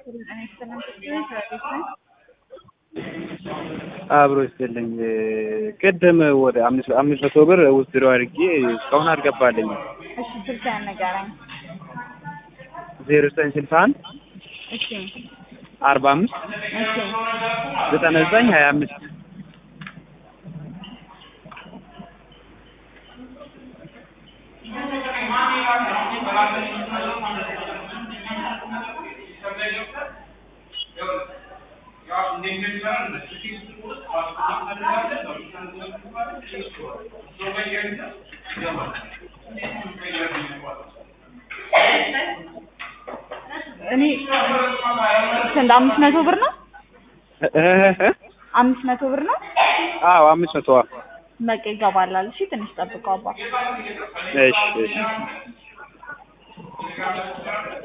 አብሮ ይስጥልኝ። ቅድም ወደ አምስት አምስት መቶ ብር ውስድሮ አድርጌ እስካሁን አልገባልኝም። እሺ ስልክህን ንገረኝ። ዜሮ ዘጠኝ ስልሳ አንድ እሺ አርባ አምስት እሺ ዘጠና ዘጠኝ ሀያ አምስት እኔ ስንት አምስት መቶ ብር ነው? አምስት መቶ ብር ነው? አዎ አምስት መቶ በቃ ይገባላል። እሺ ትንሽ ጠብቀው አባ እሺ እሺ